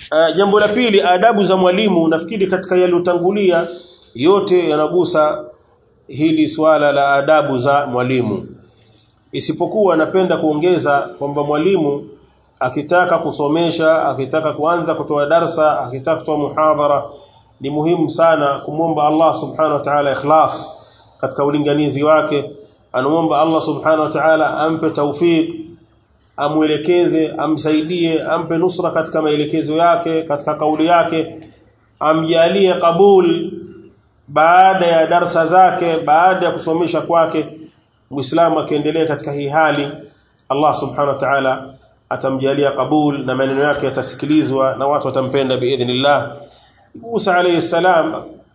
Uh, jambo la pili adabu za mwalimu nafikiri katika yaliyotangulia yote yanagusa hili swala la adabu za mwalimu isipokuwa napenda kuongeza kwamba mwalimu akitaka kusomesha akitaka kuanza kutoa darsa akitaka kutoa muhadhara ni muhimu sana kumwomba Allah subhanahu wa ta'ala ikhlas katika ulinganizi wake anamuomba Allah subhanahu wa ta'ala ampe tawfik amwelekeze amsaidie ampe nusra katika maelekezo yake katika kauli yake amjalie kabul baada ya darsa zake baada ya kusomesha kwake muislamu akiendelea katika hii hali Allah subhanahu wa ta'ala atamjalia kabul na maneno yake yatasikilizwa na watu watampenda biidhnillah Musa alayhi salam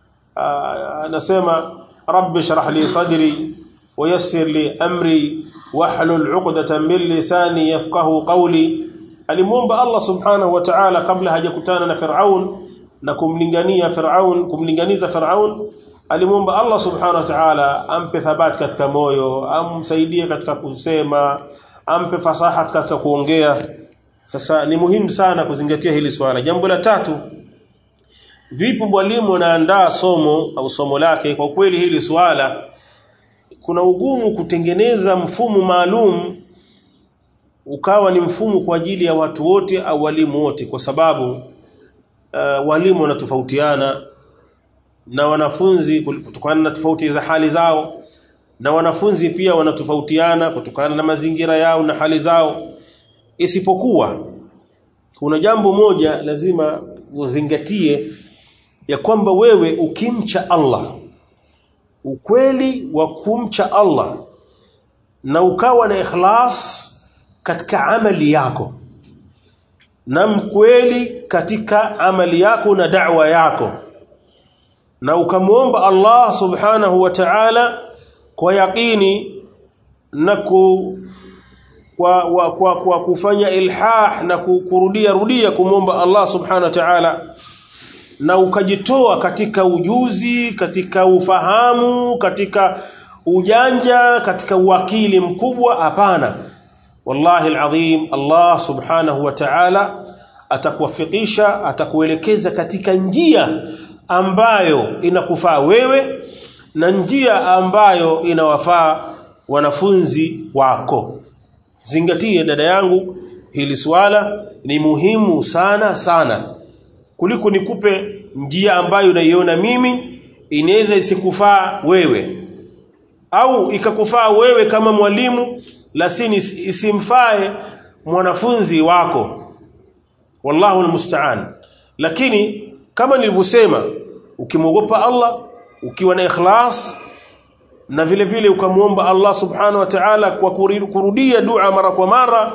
anasema rabbi shrah li sadri ويسر لي امري واحلل عقدة من لساني يفقهوا قولي alimuomba Allah subhanahu wa ta'ala kabla hajakutana na Firaun na kumlingania Firaun kumlinganiza Firaun alimuomba Allah subhanahu wa ta'ala ampe thabati katika moyo amsaidie katika kusema ampe fasaha katika kuongea sasa ni muhimu sana kuzingatia hili swala jambo la tatu vipi mwalimu anaandaa somo au somo lake kwa kweli hili swala kuna ugumu kutengeneza mfumo maalum ukawa ni mfumo kwa ajili ya watu wote au walimu wote kwa sababu uh, walimu wanatofautiana na wanafunzi kutokana na tofauti za hali zao na wanafunzi pia wanatofautiana kutokana na mazingira yao na hali zao isipokuwa kuna jambo moja lazima uzingatie ya kwamba wewe ukimcha Allah ukweli wa kumcha Allah na ukawa na ikhlas katika amali yako na mkweli katika amali yako na da'wa yako na ukamwomba Allah subhanahu wa ta'ala kwa yaqini na ku kwa, wa, kwa, kwa kufanya ilhah na kurudia rudia kumwomba Allah subhanahu wa ta'ala na ukajitoa katika ujuzi katika ufahamu katika ujanja katika uwakili mkubwa hapana wallahi alazim Allah subhanahu wa ta'ala atakuwafikisha atakuelekeza katika njia ambayo inakufaa wewe na njia ambayo inawafaa wanafunzi wako zingatie dada yangu hili swala ni muhimu sana sana kuliko nikupe njia ambayo unaiona mimi inaweza isikufaa wewe au ikakufaa wewe kama mwalimu lakini isimfae mwanafunzi wako wallahu almusta'an lakini kama nilivyosema ukimwogopa Allah ukiwa na ikhlas na vile vile ukamwomba Allah subhanahu wa ta'ala kwa kurudia dua mara kwa mara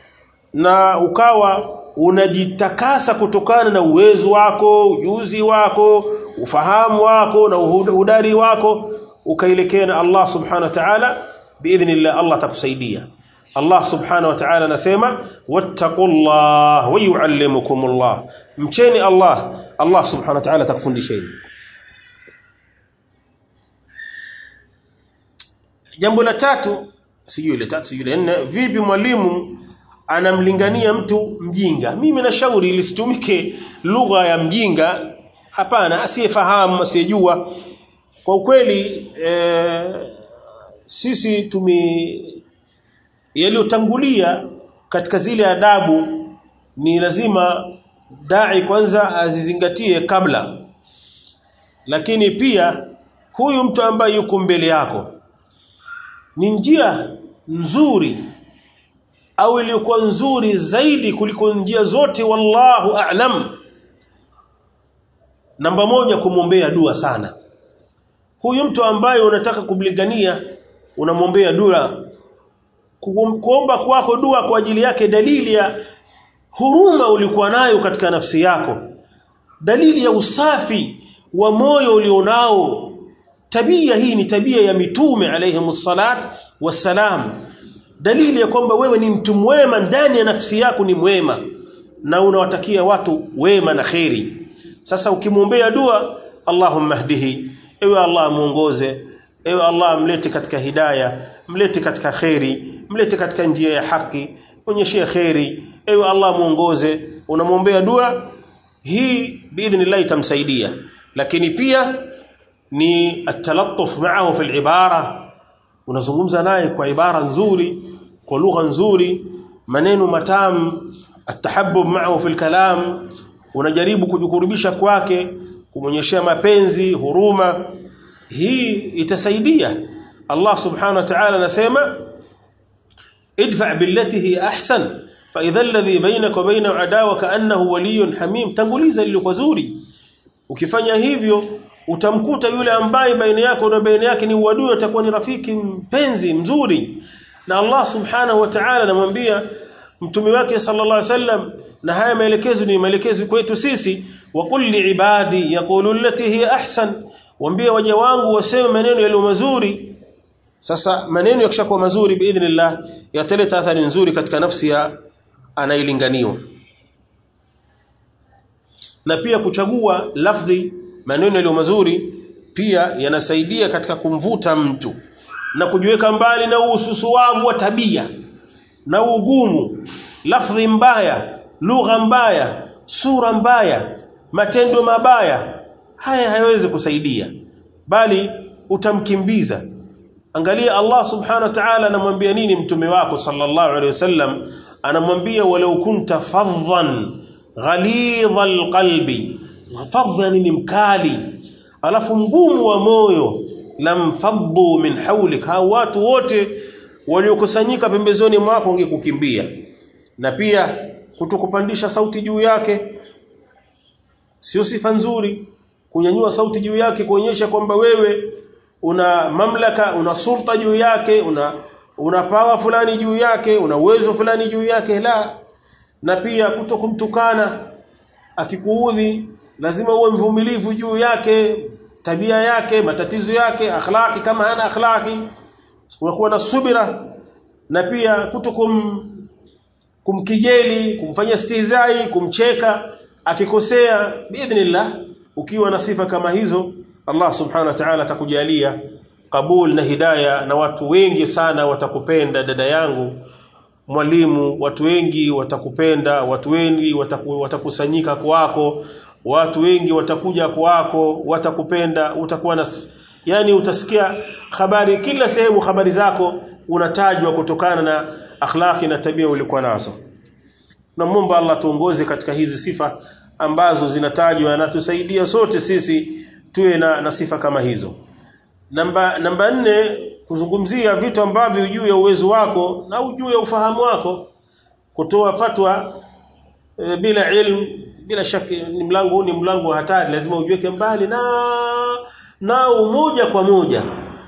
na ukawa unajitakasa kutokana na uwezo wako ujuzi wako ufahamu wako na udari wako ukaelekea na Allah subhanahu wa ta'ala biidhnillah Allah atakusaidia Allah subhanahu wa ta'ala anasema wattaqullah wa yuallimukumullah mcheni Allah Allah subhanahu wa ta'ala atakufundisheni jambo la tatu sijui ile tatu sijui ile nne vipi mwalimu anamlingania mtu mjinga mimi nashauri lisitumike lugha ya mjinga hapana asiyefahamu asiyejua kwa ukweli e, sisi tumi yaliyotangulia katika zile adabu ni lazima dai kwanza azizingatie kabla lakini pia huyu mtu ambaye yuko mbele yako ni njia nzuri au iliyokuwa nzuri zaidi kuliko njia zote wallahu a'lam namba moja kumwombea dua sana huyu mtu ambaye unataka kumlingania unamwombea dua kuomba kwako dua kwa ajili yake dalili ya huruma ulikuwa nayo katika nafsi yako dalili ya usafi wa moyo ulionao tabia hii ni tabia ya mitume alayhi salat wassalam dalili ya kwamba wewe ni mtu mwema ndani ya nafsi yako ni mwema na unawatakia watu wema na kheri sasa ukimwombea dua Allahumma hdihi ewe Allah muongoze ewe Allah mlete katika hidaya mlete katika kheri mlete katika njia ya haki onyeshe kheri ewe Allah muongoze unamwombea dua hii biidhnillah itamsaidia lakini pia ni atalattuf ma'ahu fil ibara unazungumza naye kwa ibara nzuri kwa lugha nzuri maneno matamu atahabbub ma'ahu fil kalam unajaribu kujikurubisha kwake kumonyeshea mapenzi huruma hii itasaidia Allah subhanahu wa ta'ala anasema idfa' billati hi ahsan fa idha alladhi bainaka wa bainahu adawa kaannahu waliyyun hamim tanguliza lililo zuri ukifanya hivyo utamkuta yule ambaye baina yako na baina yake ni uadui atakuwa ni rafiki mpenzi mzuri na Allah subhanahu wa ta'ala anamwambia mtume wake sallallahu alaihi wasallam na haya maelekezo ni maelekezo kwetu sisi wa kulli ibadi yaqulu allati hiya ahsan waambie waja wangu waseme maneno yaliyo mazuri sasa maneno yakishakuwa mazuri biidhnillah yataleta athari nzuri katika nafsi ya anailinganiwa na pia kuchagua lafdhi maneno yaliyo mazuri pia yanasaidia katika kumvuta mtu na kujiweka mbali na ususuwavu wa tabia na ugumu lafdhi mbaya lugha mbaya sura mbaya matendo mabaya haya hayawezi kusaidia bali utamkimbiza angalia Allah subhanahu wa ta'ala anamwambia nini mtume wako sallallahu alaihi wasallam anamwambia walau kunta fadhan ghalidha alqalbi fadhan ni mkali alafu mgumu wa moyo lamfaddu min hawlik hao watu wote waliokusanyika pembezoni mwako wangekukimbia na pia kutokupandisha sauti juu yake sio sifa nzuri kunyanyua sauti juu yake kuonyesha kwamba wewe una mamlaka una sulta juu yake una una pawa fulani juu yake una uwezo fulani juu yake la na pia kutokumtukana akikuudhi lazima uwe mvumilivu juu yake tabia yake matatizo yake akhlaki kama hana akhlaki unakuwa na subira na pia kutokum kumkijeli kumfanya stizai kumcheka akikosea biidhnillah ukiwa na sifa kama hizo Allah subhanahu wa ta'ala atakujalia kabul na hidaya na watu wengi sana watakupenda dada yangu mwalimu watu wengi watakupenda watu wengi wataku, watakusanyika kwako watu wengi watakuja kwako watakupenda utakuwa na yani utasikia habari kila sehemu habari zako unatajwa kutokana na akhlaki na tabia ulikuwa nazo namuomba Allah tuongoze katika hizi sifa ambazo zinatajwa na tusaidia sote sisi tuwe na, na sifa kama hizo namba namba nne kuzungumzia vitu ambavyo juu ya uwezo wako na juu ya ufahamu wako kutoa fatwa e, bila ilmu bila shaki ni mlango ni mlango wa hatari lazima ujiweke mbali na na umoja kwa moja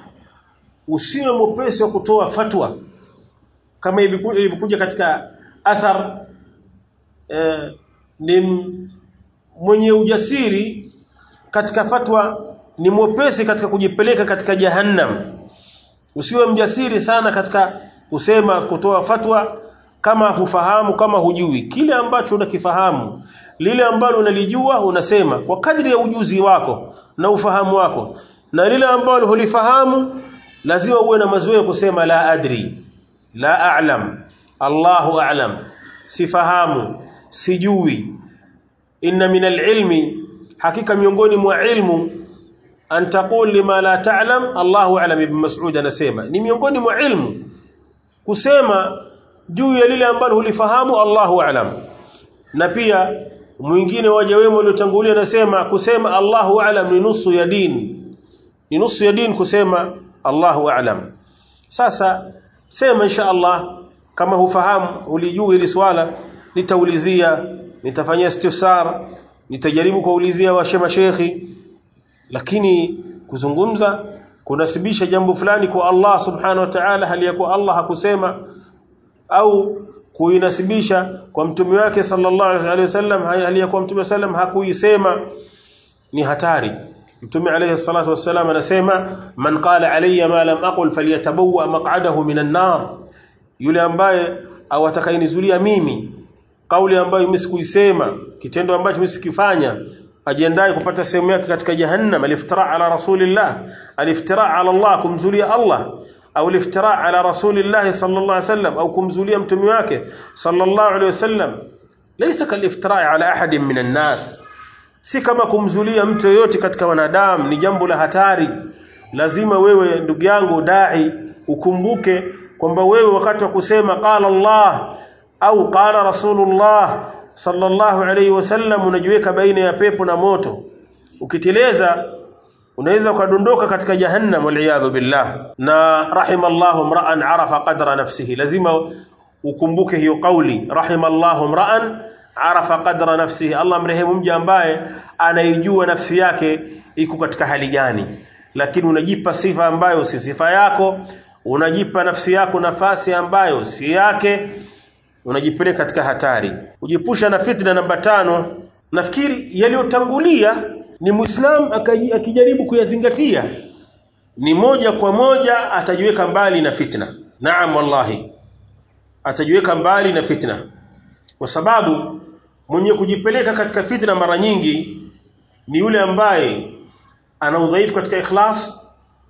usiwe mwepesi wa kutoa fatwa kama ilivyokuja katika athar eh, ni mwenye ujasiri katika fatwa ni mwepesi katika kujipeleka katika jahannam usiwe mjasiri sana katika kusema kutoa fatwa kama hufahamu kama hujui kile ambacho unakifahamu lile ambalo unalijua unasema kwa kadri ya ujuzi wako na ufahamu wako na lile ambalo hulifahamu lazima uwe na mazoea kusema la adri la a'lam Allahu a'lam sifahamu sijui inna min ilmi hakika miongoni mwa ilmu an taqul lima la ta'lam Allahu a'lam ibn Mas'ud anasema ni miongoni mwa ilmu kusema juu ya lile ambalo hulifahamu Allahu a'lam na pia mwingine waja wema waliotangulia anasema kusema Allahu a'lam ni nusu ya dini ni nusu ya dini kusema Allahu a'lam sasa sema insha Allah kama hufahamu ulijua hili swala nitaulizia nitafanyia istifsar nitajaribu kuulizia washema shekhi lakini kuzungumza kunasibisha jambo fulani kwa Allah subhanahu wa ta'ala hali ya kuwa Allah hakusema au kuinasibisha kwa mtume wake sallallahu alaihi wasallam hali ya kuwa mtume sallam hakuisema ni hatari mtume alayhi salatu wassalam anasema man qala alayya ma lam aqul falyatabawwa maq'adahu minan nar yule ambaye au atakayenizulia mimi kauli ambayo mimi sikuisema kitendo ambacho mimi sikifanya ajiandae kupata sehemu yake katika jahannam aliftira ala rasulillah aliftira ala Allah kumzulia Allah au aliftira ala rasulillah sallallahu alaihi wasallam au kumzulia mtume wake sallallahu alaihi wasallam laysa kaliftira ala ahadin minan nas si kama kumzulia mtu yoyote katika wanadamu ni jambo la hatari lazima wewe ndugu yangu dai ukumbuke kwamba wewe wakati wa kusema qala Allah au qala Rasulullah sallallahu alayhi wasallam unajiweka baina ya pepo na moto ukiteleza unaweza ukadondoka katika jahannam waliyadhu billah na rahimallahu mra'an arafa qadra nafsihi lazima ukumbuke hiyo kauli rahimallahu mra'an arafa qadra nafsihi Allah mrehemu mja ambaye anaijua nafsi yake iko katika hali gani lakini unajipa sifa ambayo si sifa yako unajipa nafsi yako nafasi ambayo si yake unajipeleka katika hatari ujipusha na fitna namba tano nafikiri yaliyotangulia ni muislam akijaribu kuyazingatia ni moja kwa moja atajiweka mbali na fitna naam wallahi atajiweka mbali na fitna kwa sababu mwenye kujipeleka katika fitna mara nyingi ni yule ambaye ana udhaifu katika ikhlas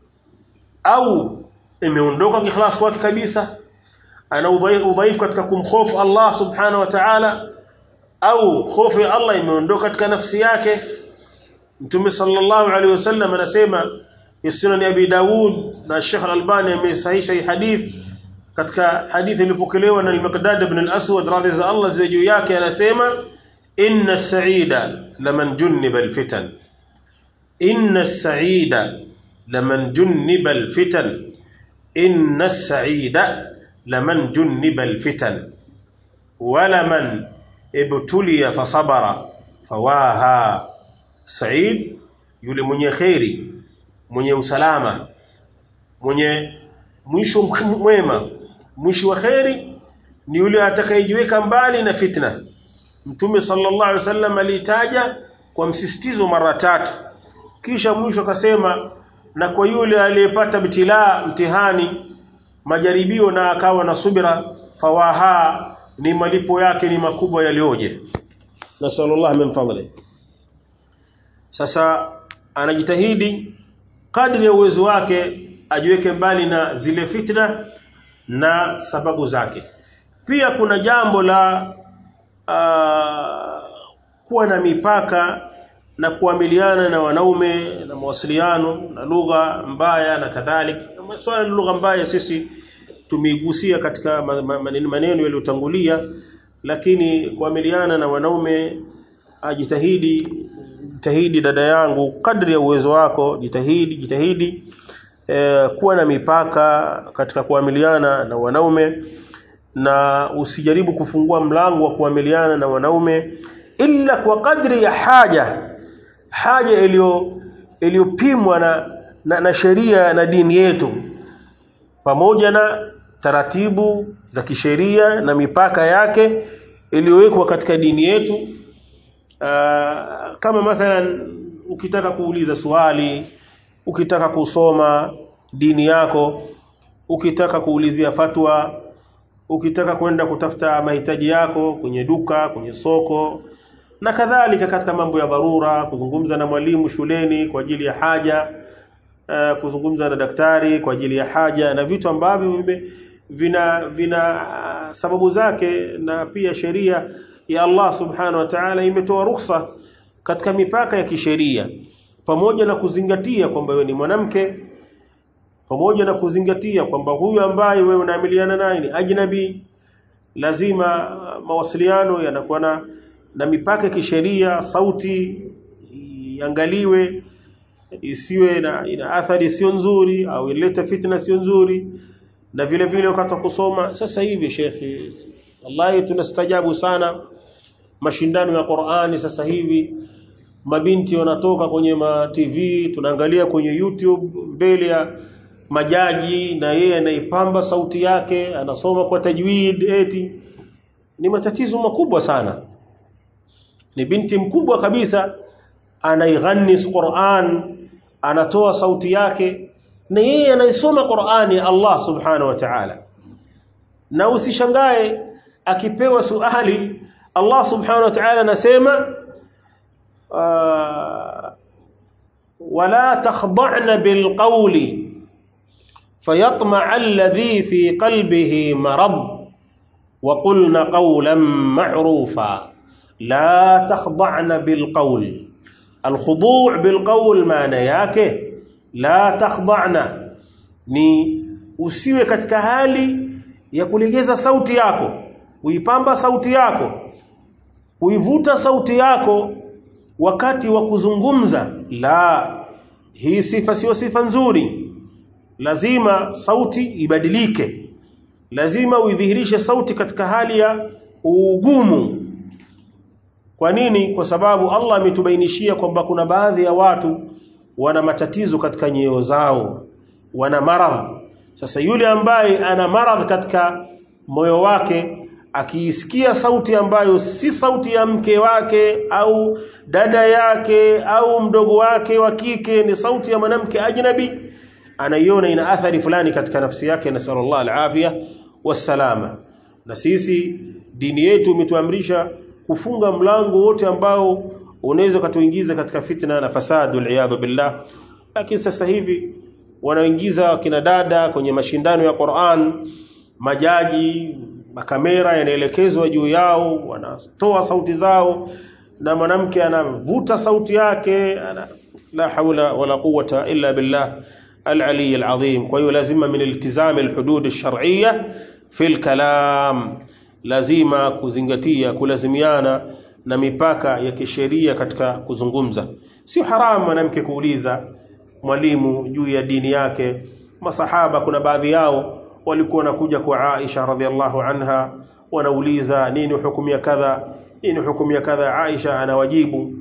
au imeondoka ikhlas kwake kabisa ana udhaifu katika kumhofu Allah subhanahu wa ta'ala au hofu ya Allah imeondoka katika nafsi yake Mtume sallallahu alaihi wasallam anasema Sunan Abi Daud na Sheikh Al-Albani amesahihisha hii hadith katika hadithi iliyopokelewa na Al-Miqdad ibn Al-Aswad radhi za Allah za juu yake anasema inna as-sa'ida laman junniba al-fitan inna as-sa'ida laman junniba al-fitan inna as-sa'ida laman junniba al-fitan wala man ibtuliya fasabara fawaha Said yule mwenye kheri mwenye usalama mwenye mwisho mwema mwisho wa kheri ni yule atakayejiweka mbali na fitna Mtume sallallahu alaihi wasallam alitaja kwa msisitizo mara tatu kisha mwisho akasema na kwa yule aliyepata mtilaa mtihani majaribio na akawa na subira fawaha ni malipo yake ni makubwa yalioje nasallallahu min fadli sasa anajitahidi kadri ya uwezo wake ajiweke mbali na zile fitna na sababu zake pia kuna jambo la uh, kuwa na mipaka na kuamiliana na wanaume na mawasiliano na lugha mbaya na kadhalika swala la lugha mbaya sisi tumeigusia katika maneno yaliyotangulia lakini kuamiliana na wanaume ajitahidi jitahidi dada yangu kadri ya uwezo wako jitahidi jitahidi e, kuwa na mipaka katika kuamiliana na wanaume na usijaribu kufungua mlango wa kuamiliana na wanaume ila kwa kadri ya haja haja iliyo iliyopimwa na, na, na sheria na dini yetu pamoja na taratibu za kisheria na mipaka yake iliyowekwa katika dini yetu uh, kama mathalan ukitaka kuuliza swali ukitaka kusoma dini yako ukitaka kuulizia fatwa ukitaka kwenda kutafuta mahitaji yako kwenye duka kwenye soko na kadhalika katika mambo ya dharura kuzungumza na mwalimu shuleni kwa ajili ya haja uh, kuzungumza na daktari kwa ajili ya haja na vitu ambavyo vina vina uh, sababu zake na pia sheria ya Allah subhanahu wa ta'ala imetoa ruhusa katika mipaka ya kisheria pamoja na kuzingatia kwamba wewe ni mwanamke pamoja na kuzingatia kwamba huyu ambaye wewe unaamiliana naye ni ajnabi lazima mawasiliano yanakuwa na, na mipaka ya kisheria sauti iangaliwe isiwe na ina athari sio nzuri au ilete fitna sio nzuri na vile vile wakati wa kusoma sasa hivi shekhi wallahi tunastajabu sana mashindano ya Qur'ani sasa hivi mabinti wanatoka kwenye ma TV tunaangalia kwenye YouTube mbele ya majaji na yeye anaipamba sauti yake anasoma kwa tajwid eti ni matatizo makubwa sana ni binti mkubwa kabisa anaighannis Qur'an anatoa sauti yake na yeye anaisoma Qur'ani Allah subhanahu wa ta'ala na usishangae akipewa suali Allah subhanahu wa ta'ala anasema wala takhda'na bilqawli fayatma'a alladhi fi qalbihi marad وقلنا قولا معروفا لا تخضعن بالقول alkhudu' bilqawl maana yake la takhda'na ni usiwe katika hali ya kulegeza sauti yako kuipamba sauti yako kuivuta sauti yako wakati wa kuzungumza la hii sifa sio sifa nzuri lazima sauti ibadilike lazima uidhihirishe sauti katika hali ya ugumu kwa nini kwa sababu Allah ametubainishia kwamba kuna baadhi ya watu wana matatizo katika nyoyo zao wana maradhi sasa yule ambaye ana maradhi katika moyo wake akiisikia sauti ambayo si sauti ya mke wake au dada yake au mdogo wake wa kike ni sauti ya mwanamke ajnabi anaiona ina athari fulani katika nafsi yake na sallallahu alafia wassalama na sisi dini yetu imetuamrisha kufunga mlango wote ambao unaweza kutuingiza katika fitna na fasadu iyadhu billah lakini sasa hivi wanaoingiza kina dada kwenye mashindano ya Qur'an majaji makamera yanaelekezwa juu yao wanatoa sauti zao na mwanamke anavuta sauti yake ana, la haula wala quwwata illa billah al-ali al-azim kwa hiyo lazima min iltizam al-hudud ash-shar'iyya fi al-kalam lazima kuzingatia kulazimiana na mipaka ya kisheria katika kuzungumza sio haramu mwanamke kuuliza mwalimu juu ya dini yake masahaba kuna baadhi yao walikuwa wanakuja kwa Aisha radhiallahu anha wanauliza nini hukumu ya kadha nini hukumu ya kadha Aisha anawajibu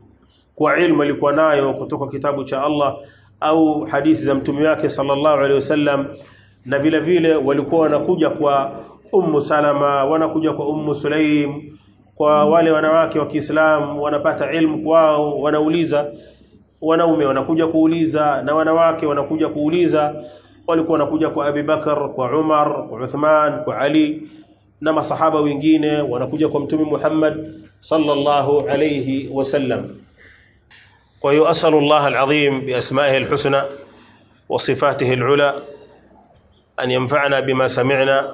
kwa ilmu alikuwa nayo kutoka kitabu cha Allah au hadithi za mtume wake sallallahu alaihi wasallam na vile vile walikuwa wanakuja kwa Ummu Salama wanakuja kwa Ummu Sulaim kwa wale wanawake wa Kiislamu wanapata ilmu kwao wanauliza wanaume wanakuja kuuliza na wanawake wanakuja kuuliza walikuwa wanakuja kwa Abi Bakar kwa Umar kwa Uthman kwa Ali na masahaba wengine wanakuja kwa mtume Muhammad sallallahu alayhi wasallam kwa hiyo asalu Allah alazim biasma'ihi alhusna wa sifatihi alula an yanfa'ana bima sami'na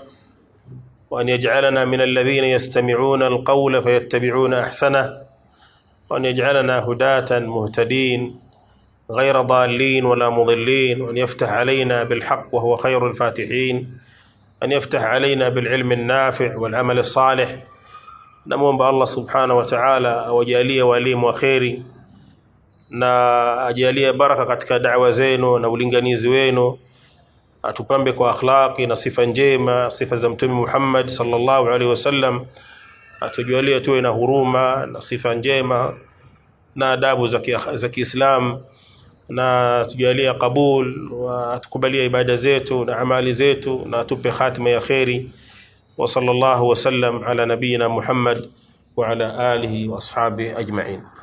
وأن يجعلنا من الذين يستمعون القول فيتبعون أحسنه وأن يجعلنا هداة مهتدين غير ضالين ولا مضلين وأن يفتح علينا بالحق وهو خير الفاتحين أن يفتح علينا بالعلم النافع والعمل الصالح نموم الله سبحانه وتعالى وجاليه walimu wa kheri na ajalie baraka katika da'wa zenu na ulinganizi wenu atupambe kwa akhlaqi na sifa njema sifa za mtume Muhammad sallallahu alaihi wasallam atujalie tuwe na huruma na sifa njema na adabu za Kiislamu na atujalie kabul wa atukubalie ibada zetu na amali zetu na atupe khatima ya kheri wa sallallahu wasallam ala nabiyina Muhammad wa ala alihi wa ashabi ajma'in